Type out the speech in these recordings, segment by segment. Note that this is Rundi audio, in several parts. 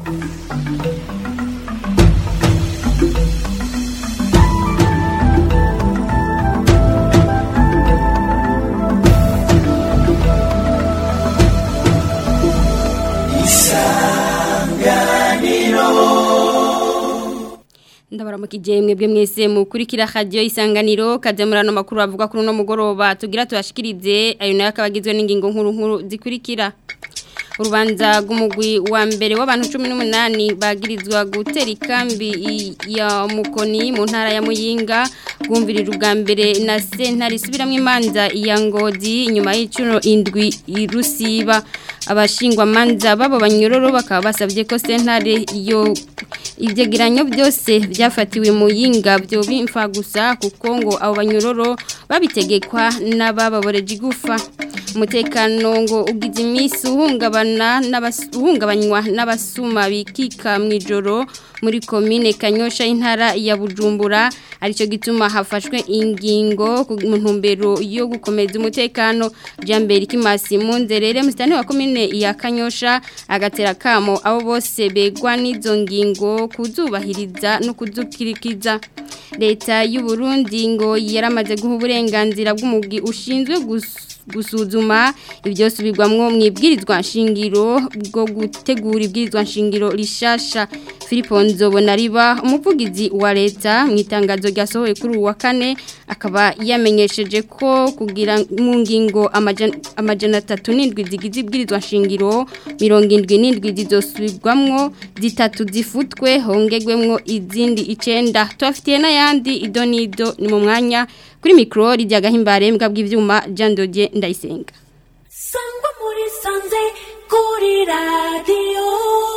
ndabaramukije mwebwe mwese mukurikira radio isanganiro kaje murano makuru avuga kuri no mugoroba tugira tubashikirize ayo nayo akabagizwe n'ingingo nkuru nkuru zikurikira urubanza rw'umugwi wa mbere w'abantu 18 bagirizwa gutera ikambi ya mukoni mu ntara ya Muyinga gwumvirira ubwa mbere na sentare isubiramwe imanza ya ngozi inyuma y'icuro indwi irusiba abashingwa manza babo banyororo bakaba basabye ko sentare yo ivyegeranyo byose byafatiwe mu yinga byo bimfa gusa kuko ngo abo banyororo babitegekwa n'abababoreje igufa umutekano ngo ugize iminsi uhungabana uhungabanywa n'abasuma bikika mu ijoro muri komine kanyosha y'intara ya bujumbura aricyo gituma hafashwe ingingo ku ntumbero yo gukomeza umutekano jambere ikimasi mu nzerere musitani wa komine ya kanyosha agatera kamo abo bose begwa n'izo ngingo kuzubahiriza no kuzukirikiza leta y'u Burundi ngo yaramaze guha uburenganzira bw'umugwi ushinzwe gusa gusuzuma ibyo subirwamwo mu ibwirizwa nshingiro bwo gutegura ibwirizwa nshingiro rishasha Philippe Nzobona riba umuvugizi wa leta mu itangazo ryasohoye kuri uwa kane akaba yamenyesheje ko kugira mu ngingo amajana atatu n'indwi zigize ibwirizwa nshingiro mirongo indwi n'indwi zizosubirwamwo zitatu zifutwe hongegwemwo izindi icenda tubafitiye n'ayandi ido n'ido ni mu mwanya kuri mikoro rijya gahimbare mbwa bw'ibyuma jandodye ndayisenga sangwa muri sanze kuri radiyo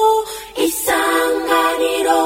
isanganiro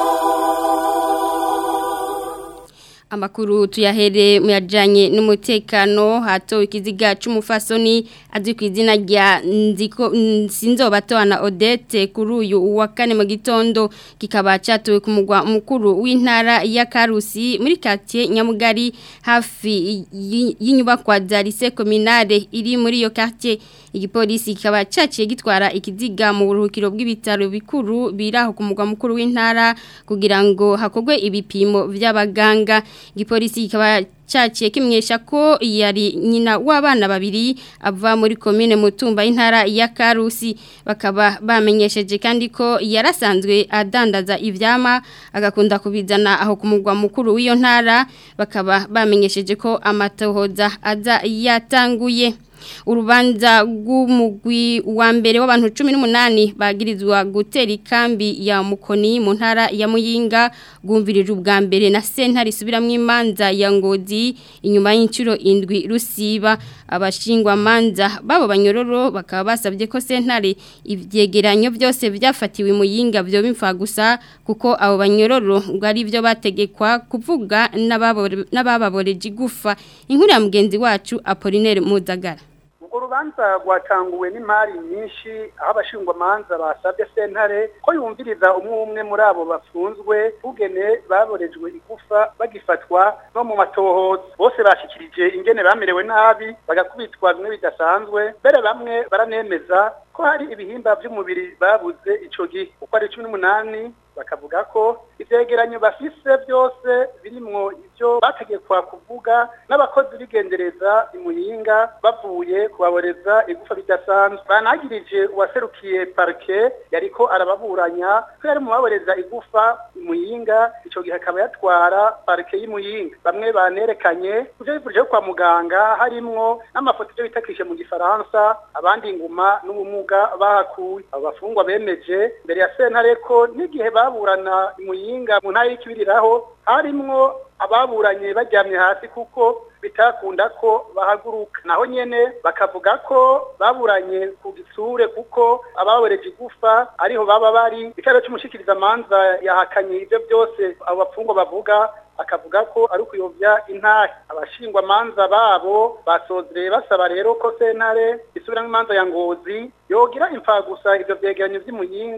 amakuru tuyahere muyajanye n'umutekano hato ikiziga c'umufasoni azwi ku izina rya nziko sinzobatwana Odette kuri uyu wa kane mu gitondo kikaba catowe ku mugwa mukuru w'intara ya Karusi muri quartier Nyamugari hafi y'inyubakwa za lycée communale iri muri iyo quartier igipolisi kikaba caciye gitwara ikiziga mu buruhukiro bw'ibitaro bikuru biraho ku mugwa mukuru w'intara kugira ngo hakogwe ibipimo vy'abaganga igipolisi kikaba caciye kimwesha ko yari nyina w'abana babiri ava muri komine mutumba y'intara ya Karusi bakaba bamenyesheje kandi ko yarasanzwe adandaza ivyama agakunda kubizana aho ku mugwa mukuru w'iyo ntara bakaba bamenyesheje ko amatohoza aza yatanguye urubanza rw'umugwi wa mbere w'abantu 18 bagirizwa gutera ikambi ya mukoni mu ntara ya Muyinga gwumvirije ubwa mbere na sentare isubiramwe imanza ya ngozi inyuma y'incuro indwi rusiba abashingwa manza babo banyororo bakaba basabye ko sentare ivyegeranyo byose byafatiwe Muyinga byo bimfa gusa kuko abo banyororo ngo ari byo bategekwa kuvuga n'abababoreje igufa inkuru ya mugenzi wacu Apollinaire Muzagara urubanza rwatanguwe n'imari nyinshi aho abashingwamanza basabye sentare ko yumviriza umwe umwe muri abo bafunzwe bugene baborejwe igufa bagifatwa no mu matohoza bose bashikirije ingene bamerewe nabi bagakubitwa bimwe bidasanzwe mbere bamwe baranemeza ko hari ibihimba by'umubiri babuze ico gihe uko ari cumi n'umunani bakavuga ko ivyegeranyo bafise byose birimwo ivyo bategekwa kuvuga n'abakozi bigendereza imuyinga bavuye kubaboreza igufa bidasanzwe banagirije uwaserukiye parke yariko arababuranya ko yari mu baboreza igufa imuyinga ico gihe akaba yatwara parke y'imuyinga bamwe banerekanye kuvyo bivurije kwa muganga harimwo n'amafoto ivyo bitakishe mu gifaransa abandi inguma n'ubumuga bahakuye abo bafungwa bemeje mbere ya sentare ko n'igihe baburana imuyinga mu ntara y'ikibiriraho harimwo ababuranye baryamye hasi kuko bitakunda ko bahaguruka naho nyene bakavuga ko baburanye ku gisure kuko ababoreje igufa ariho baba bari icyaro cy'umushikirizamanza yahakanye ibyo byose abo bapfungwa bavuga akavuga ko ari ukuyobya intahe abashingwa manza babo basozereye basaba rero ko sentare isubiramo imanza ya ngozi yogira imfagusa ivyo vyegeranyo vy'imuyinga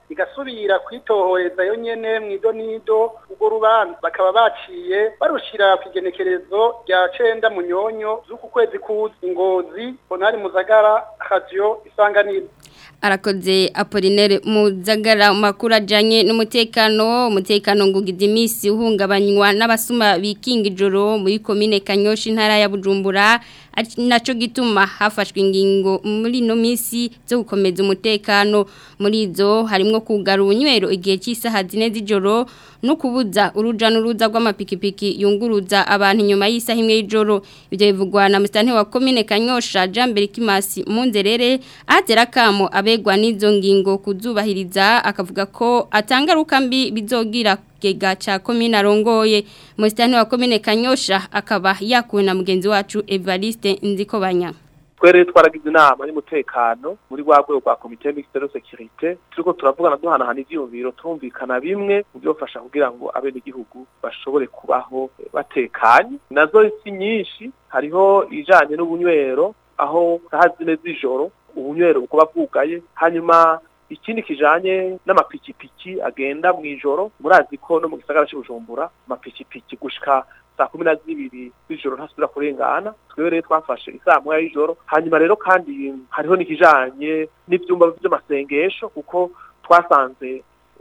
igasubira kwitohoreza yo nyene mwido nido urwo rubanza bakaba baciye barushira ku igenekerezo rya cenda munyonyo z'uku kwezi kuza ingozi bonari muzagara radio isanganiro arakoze Apollinaire Muzagara makuru ajanye n'umutekano umutekano ngugize imisi uhungabanywa n'abasuma bikinga ijoro muri commune Kanyoshi ntara ya Bujumbura naco gituma hafashwe ingingo muri no misi zo gukomeza umutekano muri izo harimo kugara ubunywero igihe cy'isaha zine z'ijoro no kubuza uruja n'uruza rw'amapikipiki yunguruza abantu inyuma y'isaha imwe y'ijoro ibyo bivugwa na musitani wa commune Kanyosha Jambere Kimasi Munzerere atera kamo abegwa n'izo ngingo kuzubahiriza akavuga ko atangaruka mbi bizogira kigega cha commune arongoye musitani wa commune Kanyosha akaba yakuwe na mugenzi wacu Evariste Nzikobanya twere twaragize inama y'umutekano muri rwa rwego rwa komite mixte de sécurité turiko turavugana duhanahana ivyiyumviro tumvikana bimwe mu byofasha kugira ngo abenegihugu bashobore kubaho batekanye nazo si nyinshi hariho ijanye n'ubunywero aho saha zine z'ijoro ubunywero bukuba bwugaye hanyuma ikindi kijanye n'amapikipiki agenda mu ijoro murazi ko no mu gisagara cy'ubujumbura amapikipiki gushika saa kumi na zibiri z'ijoro ntasubira kurengana twebwe rero twafashe isaa moya y'ijoro hanyuma rero kandi hariho n'ikijanye n'ivyumba vy'amasengesho kuko twasanze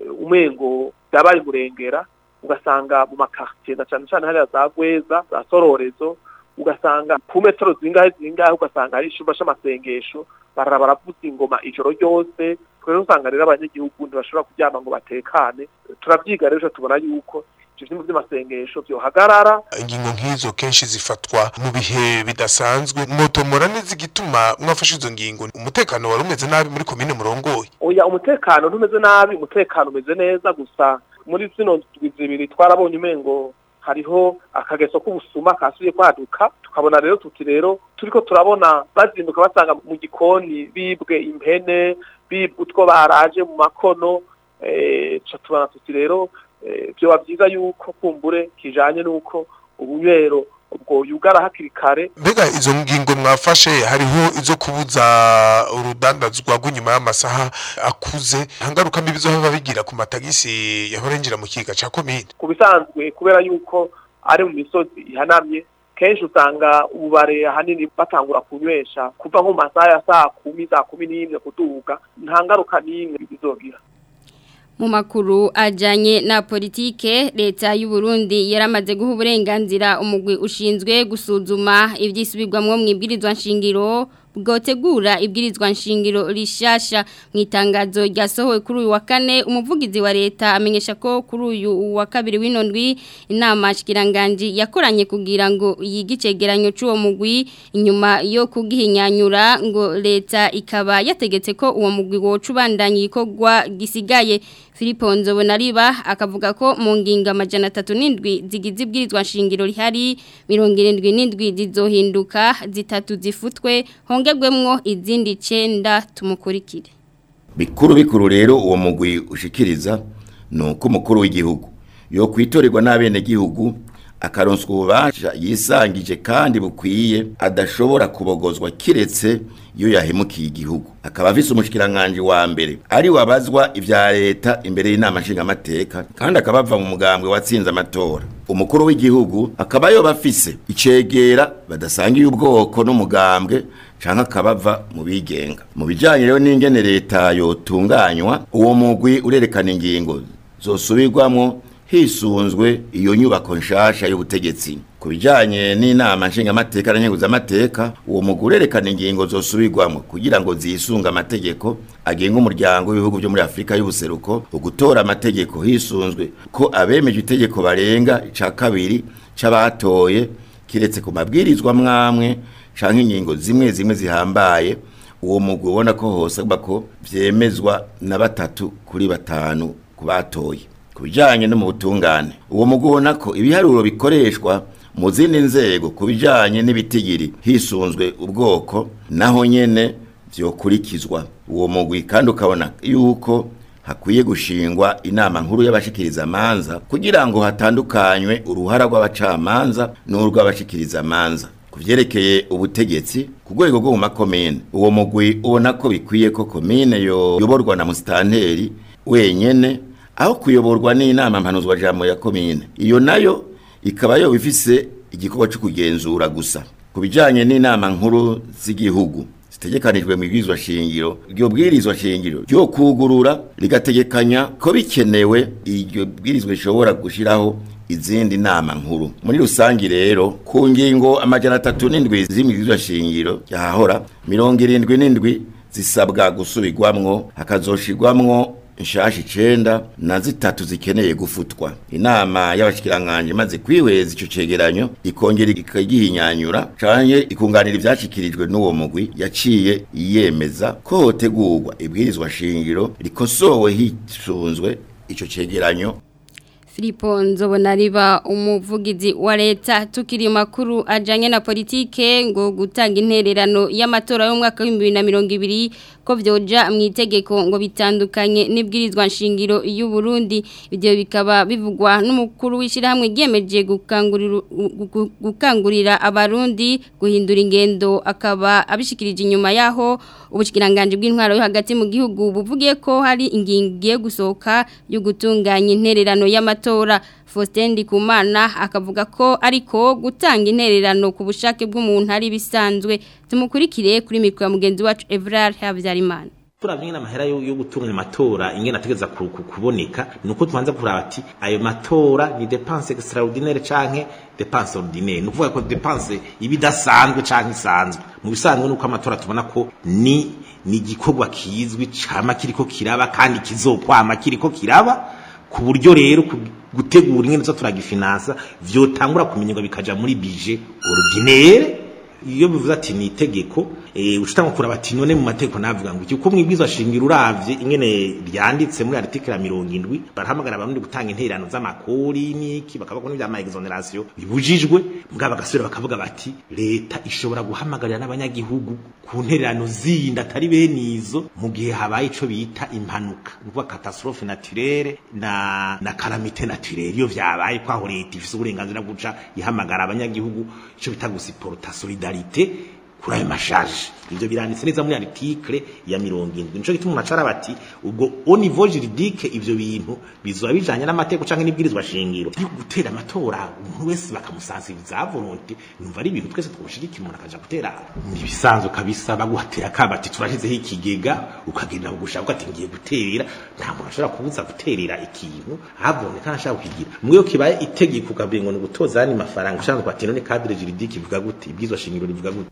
umengo byabaye murengera ugasanga mu makartier na cane cane hariya za gweza za sororezo ugasanga ku metero zingahe zingahe ugasanga hari icumba c'amasengesho barara baravuza ingoma ijoro ryose twere usanga rero abanyagihugu ntibashobora kuryama ngo batekane turavyiga rero tubona yuko ivyo vyumba vy'amasengesho vyohagarara ingingo nk'izo kenshi zifatwa mu bihe bidasanzwe motomora n'izigituma mwafashe izo ngingo umutekano wari umeze nabi muri komine murongoye oya umutekano ntumeze nabi umutekano umeze neza gusa muri zino ndwi zibiri twarabonye umengo hariho akageso k'ubusuma kasubiye kwaduka tukabona rero tuti rero turiko turabona bazinduka basanga mu gikoni bibwe impene bibwe utwo baraje mu makono eh tubona tuti rero byoba byiza yuko kumbure kijanye n'uko ubunywero ubwo yugara hakiri kare mbega izo ngingo mwafashe hariho izo kubuza urudandazwa rw'inyuma y'amasaha akuze hangaruka mbi bizohava bigira ku matagisi yahora yinjira mu kiga ca komine ku bisanzwe kubera yuko ari mu misozi ihanamye kenshi usanga ububare ahanini batangura kunywesha kuva nko mu masaha ya saa kumi saa kumi n'imwe kuduga nta ngaruka n'imwe bizogira mu makuru ajyanye na politike leta y'u Burundi yaramaze guha uburenganzira umugwi ushinzwe gusuzuma ibyisubirwamo mu ibwirizwa nshingiro bwotegura ibwirizwa nshingiro rishasha mu itangazo ryasohowe kuri uyu wa kane umuvugizi wa leta amenyesha ko kuri uyu wa kabiri w'inondwi inama shikiranganji yakoranye kugira ngo yige icegeranyo cy'uwo mugwi inyuma yo kugihinyanyura ngo leta ikaba yategetse ko uwo mugwi woca ubandanya igikorwa gisigaye Filipo Nzobonariba akavuga ko mu ngingo amajana atatu n'indwi zigize ibwirizwa nshingiro rihari mirongo irindwi n'indwi zizohinduka zitatu zifutwe hongerwemwo izindi cenda tumukurikire bikuru bikuru rero uwo mugwi ushikiriza ni uko umukuru w'igihugu yo kwitorerwa n'abenegihugu akaronswa ububasha yisangije kandi bukwiye adashobora kubogozwa kiretse iyo yahemukiye igihugu akaba afise umushikiranganje wa mbere ari wabazwa ivya leta imbere y'inama nshingamateka kandi akaba ava mu mugambwe watsinze amatora umukuru w'igihugu akaba yoba afise icegera badasangiye ubwoko n'umugambwe canke akabava mu bigenga mu bijanye rero n'ingene leta yotunganywa uwo mugwi urerekana ingingo zosubirwamwo hisunzwe iyo nyubako nshasha y'ubutegetsi ku bijanye n'inama nshingamateka n'inkenguzamateka uwo mugwi urerekana ingingo zosubirwamwo kugira ngo zisunga amategeko agenga umuryango w'ibihugu byo muri afurika y'ubuseruko ugutora amategeko hisunzwe ko abemeje itegeko barenga ica kabiri c'abatoye kiretse ku mabwirizwa mwamwe canke ingingo zimwe zimwe zihambaye uwo mugwi ubona ko hose ko vyemezwa na batatu kuri batanu ku batoye ku bijyanye no mu butungane uwo mugwi ubona ko ibiharuro bikoreshwa mu zindi nzego ku bijyanye n'ibitigiri hisunzwe ubwoko naho nyene vyokurikizwa uwo mugwi kandi ukabona yuko hakwiye gushingwa inama nkuru y'abashikiriza amanza kugira ngo hatandukanywe uruhara rw'abacamanza n'urw'abashikiriza amanza ku vyerekeye ubutegetsi ku rwego rwo mu makomine uwo mugwi ubona ko bikwiye ko komine yoborwa na musitanteri wenyene aho kuyoborwa n'inama mpanuzwa jambo ya komine iyo nayo ikaba yo ifise igikorwa cyo kugenzura gusa ku bijanye n'inama nkuru z'igihugu zitegekanijwe mu bwirizwa shingiro iryo bwirizwa shingiro ryo kugurura rigategekanya ko bikenewe iryo bwirizwa rishobora gushiraho izindi nama nkuru muri rusangi rero ku ngingo amajana atatu n'indwi z'imibwirizwa shingiro yahahora mirongo irindwi n'indwi zisabwa gusubirwamwo hakazoshirwamwo nshasha icenda na zitatu zikeneye gufutwa inama y'abashikiranganje maze kwihweza ico cegeranyo ikongera ikagihinyanyura canke ikunganira ivyashikirijwe n'uwo mugwi yaciye yemeza ko hotegurwa ibwirizwa shingiro rikosowe hisunzwe ico cegeranyo Filipo nzobona riba umuvugizi wa leta tukiri makuru ajanye na politike ngo gutanga intererano y'amatora y'umwaka wa 2020 ko vyoja mu itegeko ngo bitandukanye n'ibwirizwa nshingiro y'u Burundi ibyo bikaba bivugwa n'umukuru w'ishirahamwe ryemeje gukangurira gukangurira abarundi guhindura ingendo akaba abishikirije inyuma yaho ubushikiranganje bw'intwaro yo hagati mu gihugu buvugiye ko hari ingingiye gusohoka yo gutunganya intererano y'amatora Faustin Ndikumana akavuga ko ariko gutanga intererano ku bushake bw'umuntu ari bisanzwe tumukurikire kuri mikro ya mugenzi wacu Evrard Havyarimana turavye ingene amahera yo yo gutunganya amatora ingene ategeza ku- ku- kuboneka nuko tubanza kuraba ati ayo matora ni dépense extraordinaire canke dépense ordinaire ni ukuvuga ko dépense ibidasanzwe canke isanzwe mu bisanzwe nuko amatora tubona ko ni ni igikorwa kizwi cama kiriko kiraba kandi kizokwama kiriko kiraba ku buryo rero ku- gutegura ingene zo turagifinansa vyotangura kumenyerwa bikaja muri budget ordinaire iyo bivuze ati ni itegeko eh ushitanga kuraba ati none mu mategeko navuga ngo iki uko mwibwirizwa shingiro uravye ingene ryanditse muri article ya 70 barahamagara abarundi gutanga intererano z'amakori niki bakavuga n'ibya ma exoneration bibujijwe mbwa bagasubira bakavuga bati leta ishobora guhamagarira n'abanyagihugu ku ntererano zindi atari benizo mu gihe habaye ico bita impanuka nukuvuga catastrophe naturelle na na calamité naturelle iyo vyabaye kwaho leta ifise uburenganzira bwo guca ihamagara abanyagihugu ico bita gusiporta solidarité kuri ayo mashaje ivyo biranditse neza muri article ya mirongo indwi nico gituma unacara bati ubwo au niveau juridique ivyo bintu bizoba bijanye n'amategeko canke n'ibwirizwa shingiro yo gutera amatora umuntu wese bakamusansibiza volonté numva ari ibintu twese twoshigikira umuntu akaja gutera ibisanzwe kabisa baguhatera kabati turashizeho ikigega ukagenda gushaka ati ngiye gutera nta muntu ashobora kubuza guterera ikintu haboneka nashaka kukigira mwe kibaye itegeko ukabwira ngo ni gutoza yani mafaranga ushaka kwati none cadre juridique ivuga gute ibwirizwa shingiro rivuga gute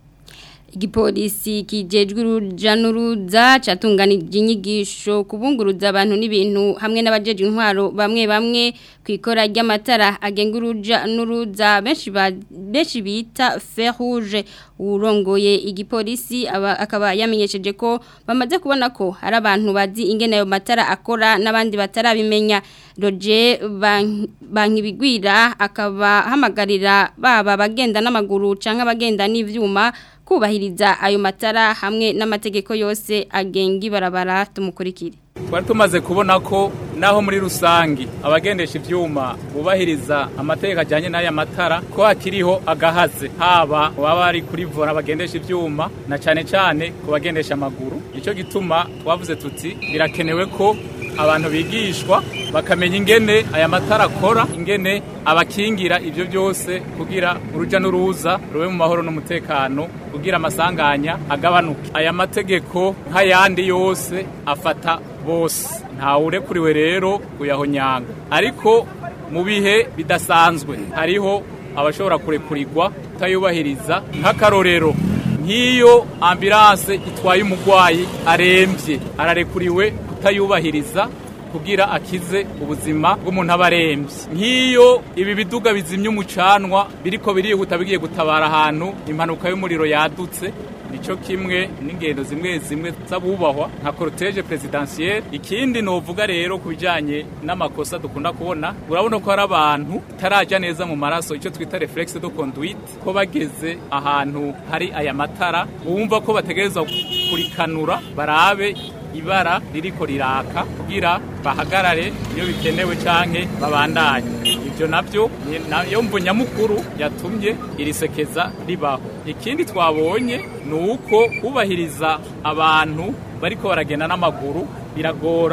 igipolisi kijejwe uruja n'uruza catunganije inyigisho kubunguruza abantu n'ibintu hamwe n'abajeje intwaro bamwe bamwe kwikora ry'amatara agenga uruja n'uruza benshi ba- benshi bita fer rouge urongoye igipolisi aba- akaba yamenyesheje ko bamaze kubona ko hari abantu bazi ingene ayo matara akora n'abandi batarabimenya Roger Ban- Bankibigwira akaba hamagarira baba bagenda n'amaguru canke abagenda n'ivyuma kubahiriza ayo matara hamwe n'amategeko yose agenga ibarabara tumukurikire twari tumaze kubona ko naho muri rusangi abagendesha ivyuma bubahiriza amategeko ajyanye n'aya matara ko hakiriho agahaze haba baba bari kuri vora bagendesha ivyuma na cane cane ku bagendesha amaguru nicyo gituma twavuze tuti birakenewe ko abantu bigishwa bakamenya ingene aya matara akora ingene abakingira ivyo byose kugira uruja n'uruza rube mu mahoro n'umutekano kugira amasanganya agabanuke aya mategeko nk'ayandi yose afata bose ntawurekuriwe rero kuyahonyanga ariko mu bihe bidasanzwe hariho abashobora kurekurirwa kutayubahiriza nk'akarorero nk'iyo ambilanse itwaye umurwayi arembye ararekuriwe kutayubahiriza kugira akize ubuzima bw'umuntu aba arembye nk'iyo ibi biduga bizimya umucanwa biriko birihuta bigiye gutabara ahantu impanuka y'umuriro yadutse nico kimwe n'ingendo zimwe zimwe z'abubahwa nka cortege presidentielle ikindi novuga rero ku bijanye n'amakosa dukunda kubona urabona ko hari abantu taraja neza mu maraso icyo twita reflexe de conduite ko bageze ahantu hari aya matara bumva ko bategerezwa kurikanura barabe ibara ririko riraka kugira bahagarare iyo bikenewe canke babandanye ivyo navyo ni nayo mvu nyamukuru yatumye irisekeza ribaho ikindi twabonye ni uko kubahiriza abantu bariko baragenda n'amaguru biragora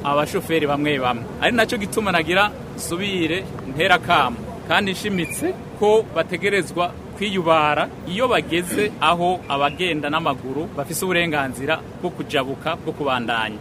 abashoferi bamwe bamwe ari nacyo gituma nagira subire ntera kamo kandi nshimitse ko bategerezwa kwiyubara iyo bageze aho abagenda n'amaguru bafise uburenganzira bwo kujabuka bwo kubandanya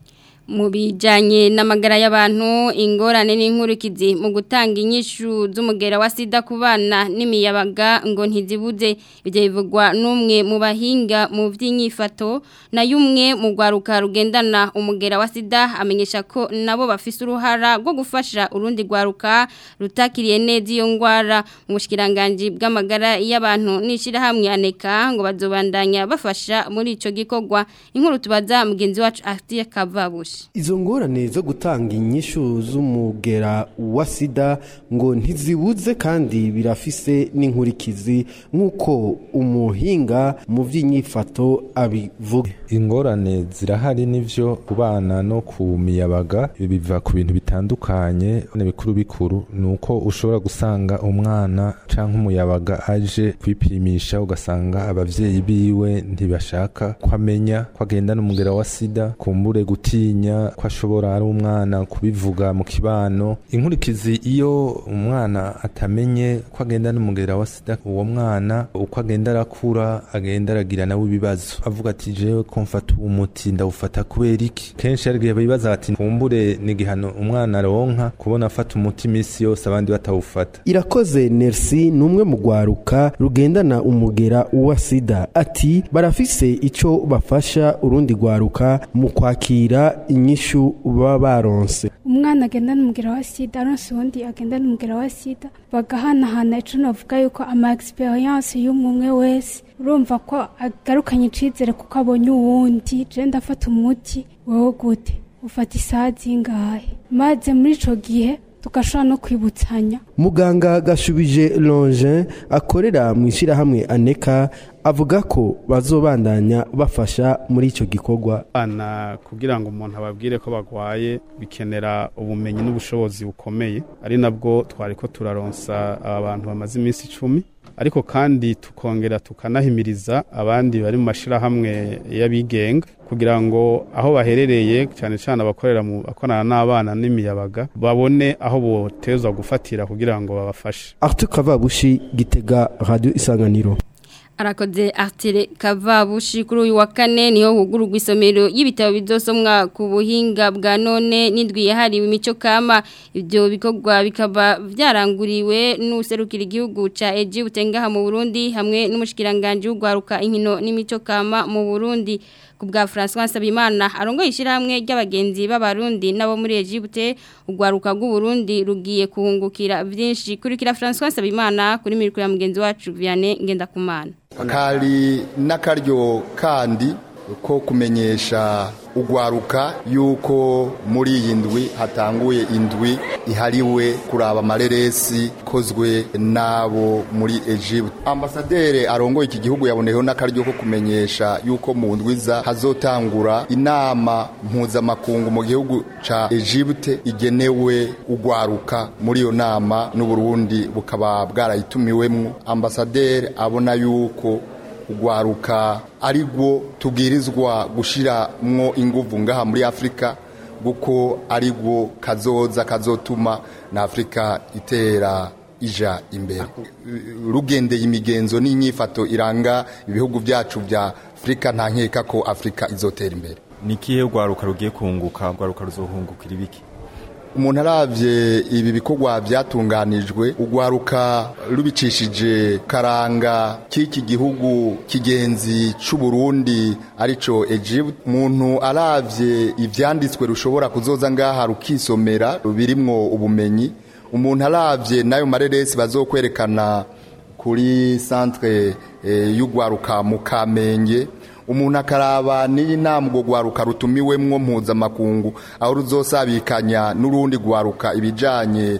mu bijyanye n'amagara y'abantu ingorane n'inkurikizi mu gutanga inyishu z'umugera wa sida ku bana n'imiyabaga ngo ntizibuze ibyo bivugwa n'umwe mu bahinga mu by'inyifato nayo umwe mu rwaruka rugendana umugera wa sida amenyesha ko nabo bafise uruhara rwo gufasha urundi rwaruka rutakiriye neza iyo ndwara mu bushikiranganji bw'amagara y'abantu n'ishyirahamwe aneka ngo bazobandanya bafasha muri icyo gikorwa inkuru tubaza mugenzi wacu afite kavabushi izo ngorane zo gutanga inyishu z'umugera wa sida ngo ntizibuze kandi birafise n'inkurikizi nk'uko umuhinga mu by'inyifato abivuga ingorane zirahari n'ivyo ku bana no ku miyabaga biva ku bintu bitandukanye bikuru bikuru ni uko ushobora gusanga umwana canke umuyabaga aje kwipimisha ugasanga abavyeyi biwe ntibashaka ko amenya ko agendana umugera wa sida kumbure gutinya ko ashobora ari umwana kubivuga mu kibano inkurikizi iyo umwana atamenye ko agenda n'umugera wa sida uwo mwana uko agenda arakura agenda aragira nawe ibibazo avuga ati jewe ko mfata uwo muti ndawufata kubera iki kenshi hari igihe bibaza ati kumbure ni igihano umwana aronka kubona afata umuti iminsi yose abandi batawufata irakoze nerisi ni umwe mu rwaruka rugendana umugera wa sida ati barafise icyo bafasha urundi rwaruka mu kwakira inyishu baba baronse umwana agenda n'umugera wa sida aronse uwundi agenda n'umugera wa sida bagahanahana ico navuga yuko ama experience y'umwe umwe wese urumva ko agarukanye icizere kuko abonye uwundi je ndafata umuti wowe gute ufata isaha zingahe maze muri ico gihe tugashobora no kwibutsanya muganga gashubije longe akorera mu ishyirahamwe aneka avuga ko bazobandanya bafasha muri icyo gikorwa abana kugira ngo umuntu ababwire ko barwaye bikenera ubumenyi n'ubushobozi bukomeye ari nabwo twari ko turaronsa aba bantu bamaze iminsi icumi ariko kandi tukongera tukanahimiriza abandi bari mu mashyirahamwe y'abigenga kugira ngo aho baherereye cyane cyane abakorera mu bakorana n'abana n'imiyabaga babone aho botezwa gufatira kugira ngo babafashe Arthur Kavabushi gitega radio isanganiro arakoze artire kavabushi kuri uyu wa kane niho hugururwa isomero y'ibitabo bizosomwa ku buhinga bwa none n'indwi yahariwe imico kama ibyo bikorwa bikaba byaranguriwe n'userukira igihugu ca Eji butengaha mu Burundi hamwe n'umushikiranganje w'ugwaruka inkino n'imico kama mu Burundi ku bwa François Sabimana arongoye ishyirahamwe ry'abagenzi b'abarundi nabo muri Egypte ugwaruka rw'u Burundi rugiye kuhungukira byinshi kurikira François Sabimana kuri miriko ya mugenzi wacu Vianney Ngendakumana kari n'akaryo kandi ko kumenyesha ugwaruka yuko muri iyi ndwi hatanguye indwi ihariwe kuraba amareresi ikozwe n'abo muri Egypt ambasaderi arongoye iki gihugu yaboneyeho n'akaryo ko kumenyesha yuko mu ndwiza hazotangura inama mpuzamakungu mu gihugu ca Egypt igenewe ugwaruka muri iyo nama n'uburundi bukaba bwarayitumiwemwo ambasaderi abona yuko ugwaruka ari rwo tubwirizwa gushiramwo inguvu ngaha muri afurika kuko ari rwo kazoza kazotuma na afurika itera ija imbere rugendeye imigenzo n'inyifato iranga ibihugu byacu bya afurika nta nkeka ko afurika izotera imbere ni ikihe rwaruka rugiye kunguka rwaruka ruzohungukira ibiki umuntu arabye ibi bikorwa byatunganijwe ugwaruka rubicishije karanga k'iki gihugu kigenzi c'u Burundi arico Egypt umuntu arabye ivyanditswe rushobora kuzoza ngaha rukisomera birimwo ubumenyi umuntu arabye nayo mareresi bazokwerekana kuri centre e, y'ugwaruka mu Kamenge umuntu akaraba n'iyi nama urwo rwaruka rutumiwemwo mpuzamakungu aho ruzosabikanya n'urundi rwaruka ibijyanye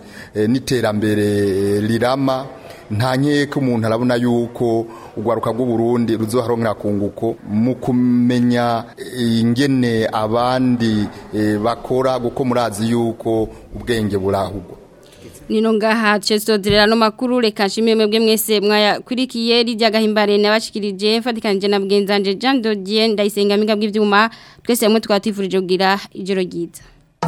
n'iterambere rirama nta nkeka umuntu arabona yuko urwaruka rw'uburundi ruzoharonkera kunguko mu kumenya ingene abandi bakora kuko murazi yuko ubwenge burahugwa nino ngaha cesodrera no makuru reka nshimire mwebwe mwese mwayakurikiye rijya gahimbare nabashikirije mfatikanije na bwenzanje Jean Dodier ndayisenga miga bw'ivyuma twese hamwe twatifurije kugira ijoro ryiza